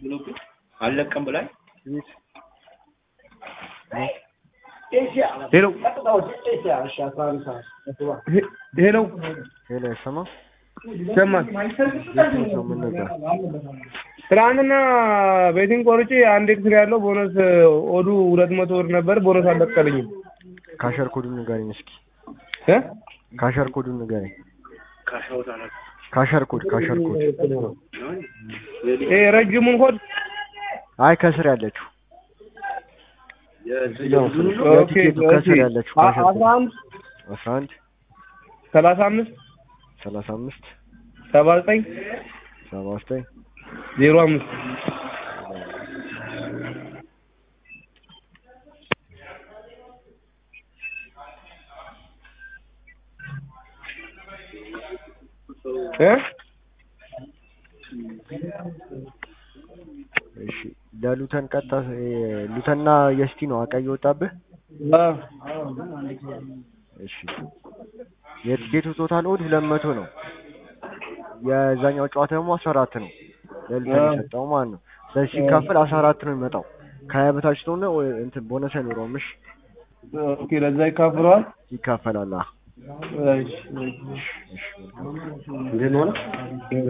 አልለቀም ብላኝ ሄሎ ሄሎ ሄሎ አይሰማም? ሰማን ሰው ምን ነበር? ትናንትና ቤቲንግ ቆርጬ አንድ ኤክስሬ ያለው ቦነስ ኦዱ ሁለት መቶ ብር ነበር። ቦነስ አልለቀልኝም ካሸር ኮዱን ንገረኝ እስኪ። እ ካሸር ኮዱን ንገረኝ። ካሸር ኮድ ካሸር ኮድ። ይሄ ረጅሙን ኮድ አይ ከስር ያለችው ኦኬ የቲኬቱ ከስር ያለችው ካሸር ኮድ አስራ አንድ አስራ አንድ ሰላሳ አምስት ሰላሳ አምስት ሰባ ዘጠኝ ሰባ ዘጠኝ ዜሮ አምስት እ እሺ ለሉተን ቀጣ ሉተንና የስቲ ነው አቀይ ወጣብህ። አ እሺ የቲኬቱ ቶታል ኦድ ሁለት መቶ ነው። የዛኛው ጨዋታ ደግሞ አስራ አራት ነው። ለሉተን አዎ። የሰጠው ማለት ነው። ስለዚህ ሲካፈል አስራ አራት ነው የሚመጣው። ከሀያ በታች ስለሆነ ወይ- እንትን ቦነስ አይኖረውም። እሺ ኦኬ ለዛ ይካፍለዋል። ይካፈላል። አዎ። እሺ እሺ መልካም እንዴት ሆነ?